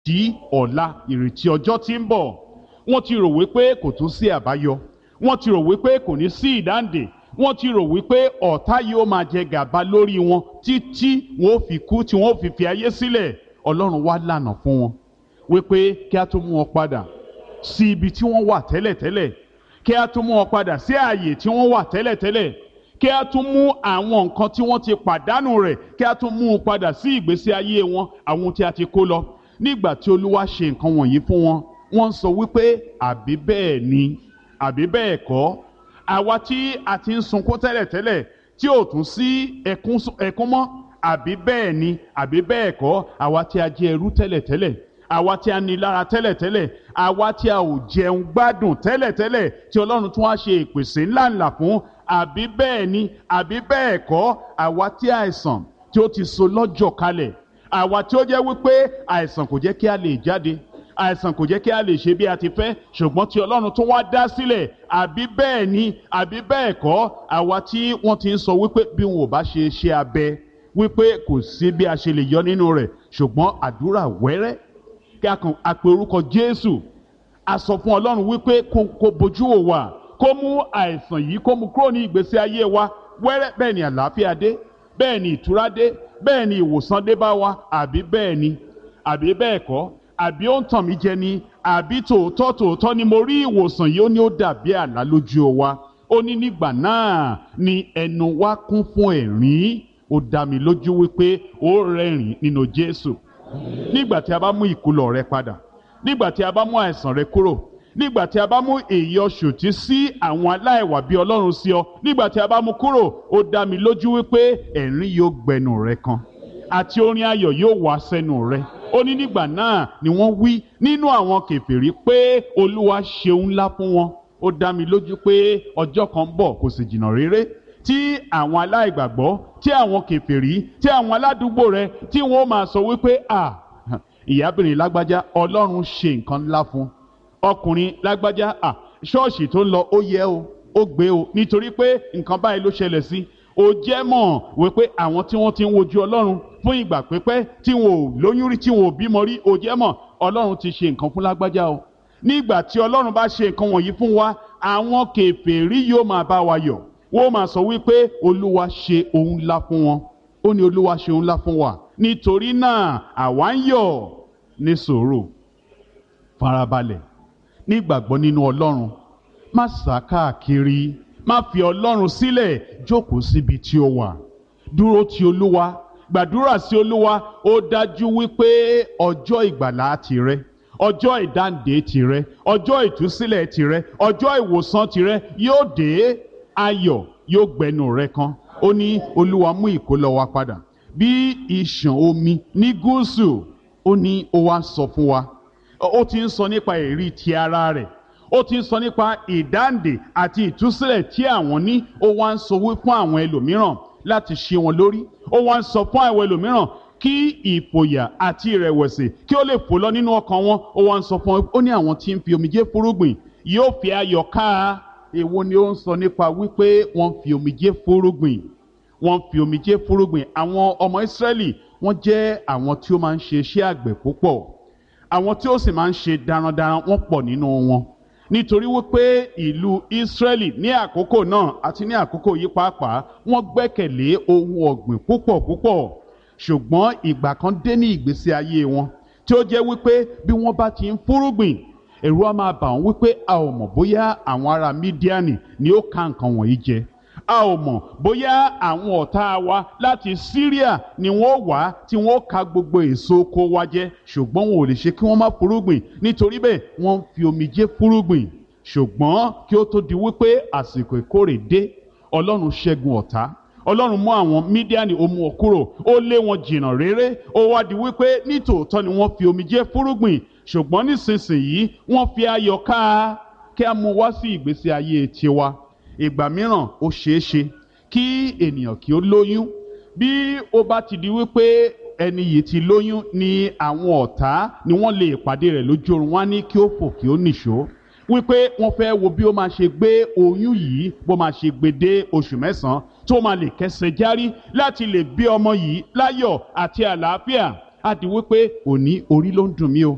ìrètí ọ̀la ìrètí ọjọ́ tí ń bọ̀ wọ́n ti rò wípé kò tún sí àbáyọ wọ́n ti rò wípé kò ní sí ìdáǹdè wọ́n ti rò wípé ọ̀tá yóò máa jẹ gàba lórí wọn títí wọn ò fi kú tí wọn ò fi fi ayé sílẹ̀ ọlọ́run wá lànà fún wọn wípé kí a tó mú wọn padà sí ibi tí wọ́n wà tẹ́lẹ̀tẹ́lẹ̀ kí a tún mú wọn padà sí ààyè tí wọ́n wà tẹ́lẹ̀tẹ́lẹ̀ kí a tún mú àwọn nǹkan tí wọ́n ti pàdánù rẹ̀ kí a tún mú un padà sí ìgbésí ayé wọn àwọn tí a ti kó lọ nígbà tí olúwa ṣe nǹkan wọ̀nyí fún wọn wọ́n ń sọ wípé àbí bẹ́ẹ̀ ni àbí bẹ́ẹ̀ kọ́ àwa tí a ti ń sunkún tẹ́lẹ̀tẹ́lẹ̀ tí ò tún sí ẹkún mọ́ àbí bẹ́ẹ̀ ni àbí bẹ́ẹ̀ kọ́ àwa tí a jẹ ẹrú tẹ́lẹ̀tẹ́lẹ̀ àwa tí a ní lára tẹ́lẹ̀tẹ́lẹ̀ àwa tí a ò jẹun gbádùn tẹ́lẹ̀tẹ́lẹ̀ tí ọlọ́run tún wá ṣe ìpèsè ńláńlá fún àbí bẹ́ẹ̀ ni àbí bẹ́ẹ̀ kọ́ àwa tí àìsàn tí ó ti so lọ́jọ́ kalẹ̀ àwa tí ó jẹ́ wípé àìsàn kò jẹ́ kí a lè jáde àìsàn kò jẹ́ kí a lè ṣe bí a ti fẹ́ ṣùgbọ́n tí ọlọ́run tún wá dá sílẹ̀ àbí bẹ́ẹ̀ ni àbí bẹ́ẹ̀ kọ́ àwa tí wọ́n ti ń sọ wípé bí wọn ò bá ṣe ṣe abẹ wípé kò sí bí a ṣe lè yọ nínú rẹ̀ ṣùgbọ́n àdúrà wẹ́rẹ́ kí a kàn á pe orúkọ Jésù a sọ fún Ọlọ́run wípé kó kó bojú wò wá kó mú àìsàn yìí kó mú kúrò ní ìgbésí ayé wa wẹ́rẹ́ bẹ́ẹ̀ ni àlàáfíà dé bẹ́ẹ̀ ni ìtura dé bẹ́ẹ̀ ni ìwòsàn dé bá wa àbí bẹ́ẹ̀ ni àbí bẹ́ẹ̀ kọ́ àbí ó ń tàn mí jẹ ni àbí tòótọ́ tòótọ́ ni mo rí ìwòsàn yìí ó ní ó dàbí àlá lójú wa ó ní nígbà náà ni ẹnu wa kún fún ẹ̀rín ó dá mi lójú wípé ó rẹ́rìn nínú Jésù nígbà tí a bá mú ìkúlọ̀ rẹ padà nígbà tí a bá mú àìsàn rẹ kúrò nígbà tí a bá mú èyí ọ̀ṣòtí sí àwọn aláìwà bí Ọlọ́run sí ọ nígbà tí a bá mú kúrò ó dá mi lójú wípé ẹ̀rín yóò gbẹnu rẹ kan àti orin ayọ̀ yóò wá sẹ́nu rẹ ó ní nígbà náà ni wọ́n wí nínú àwọn kèfèrí pé Olúwa ṣeun ńlá fún wọn ó dá mi lójú pé ọjọ́ kan ń bọ̀ kò sì jìnnà réré tí àwọn aláìgbàgbọ́ tí àwọn kèfèrí tí àwọn aládùúgbò rẹ tí wọ́n máa sọ wípé à ìyábìnrin lágbájá Ọlọ́run ṣe nǹkan ńlá fún ọkùnrin lágbájá à ṣọ́ọ̀ṣì tó ń lọ ó yẹ o ó gbé o nítorí pé nǹkan báyìí ló ṣẹlẹ̀ sí ó jẹ́ mọ̀ wípé àwọn tí wọ́n ti ń wojú Ọlọ́run fún ìgbà pípẹ́ tí wọn ò lóyún rí tí wọn ò bímọ rí ó jẹ́ mọ̀ Ọlọ́run ti ṣe nǹkan fún lágbájá o nígbà tí Ọlọ́run bá ṣe nǹkan wọ̀nyí fún wa àwọn kèfèrí yóò máa bá wa yọ̀ wọ́n máa sọ wípé Olúwa ṣe ohun ńlá fún wọn ó ní Olúwa ṣe ohun ńlá fún wa nítorí náà àwa ń yọ̀ ní sùúrù farabalẹ̀ nígbàgbọ́ nínú Ọlọ́run má sá káàkiri má fi Ọlọ́run sílẹ̀ jókòó síbi tí ó wà dúró ti Olúwa gbàdúrà sí Olúwa ó dájú wípé ọjọ́ ìgbàlá tìrẹ ọjọ́ ìdáǹdè tìrẹ ọjọ́ ìtúsílẹ̀ tìrẹ ọjọ́ ìwòsàn tìrẹ yóò dé ayọ̀ yóò gbẹnu rẹ kan ó ní Olúwa mú ìkólọ wa padà bí ìṣàn omi ní gúúsù ó ní ó wá sọ fún wa ó ti ń sọ nípa èrí ti ara rẹ̀ ó ti ń sọ nípa ìdáǹdè àti ìtúsílẹ̀ tí àwọn ní ó wá ń sọ wí fún àwọn ẹlòmíràn láti ṣe wọn lórí ó wá ń sọ fún àwọn ẹlòmíràn kí ìfòyà àti ìrẹ̀wẹ̀sì kí ó lè fò lọ nínú ọkàn wọn ó wá ń sọ fún wọn ó ní àwọn tí ń fi omijé fúrúgbìn yóò fi ayọ̀ ká èwo ni ó ń sọ nípa wípé wọ́n fi omijé fúrúgbìn wọ́n fi omijé fúrúgbìn àwọn ọmọ Ísírẹ́lì wọ́n jẹ́ àwọn tí ó máa ń ṣe iṣẹ́ àgbẹ̀ púpọ̀ àwọn tí ó sì máa ń ṣe darandaran wọ́n pọ̀ nínú wọn nítorí wípé ìlú Ísírẹ́lì ní àkókò náà àti ní àkókò yìí pàápàá wọ́n gbẹ́kẹ̀lé ohun ọ̀gbìn púpọ̀ púpọ̀ ṣùgbọ́n ìgbà kan dé ní ìgbésí ayé wọn tí ó jẹ́ wípé bí wọ́n bá ti ń fúrúgbìn ẹ̀rù á máa bà wọ́n wípé a ò mọ̀ bóyá àwọn ará Mídíánì ni ó ka nǹkan wọ̀nyí jẹ a ò mọ̀ bóyá àwọn ọ̀tá wa láti Syria ni wọ́n wá tí wọ́n ka gbogbo èso oko wa jẹ ṣùgbọ́n wọn ò lè ṣe kí wọ́n má fúrúgbìn nítorí bẹ́ẹ̀ wọ́n ń fi omijé fúrúgbìn ṣùgbọ́n kí ó tó di wípé àsìkò ìkórè dé Ọlọ́run ṣẹ́gun ọ̀tá Ọlọ́run mú àwọn Mídíánì ó mú wọn kúrò ó lé wọn jìnnà réré ó wá di wípé nítòótọ́ ni wọ́n fi omijé fúrúgbìn ṣùgbọ́n nísinsìnyí wọ́n fi ayọ̀ ká kí a mú wá sí ìgbésí ayé tiwa ìgbà mìíràn ó ṣeé ṣe kí ènìyàn kí ó lóyún bí ó bá ti di wípé ẹni yìí ti lóyún ni àwọn ọ̀tá ni wọ́n lè pàdé rẹ̀ lójú oorun wá ní kí ó fò kí ó nìṣó wípé wọ́n fẹ́ wo bí ó máa ṣe gbé oyún yìí bó máa ṣe gbé dé oṣù mẹ́sàn-án tó máa lè kẹsẹ̀ járí láti lè bí ọmọ yìí láyọ̀ àti àlàáfíà á di wípé òní orí ló ń dùn mí o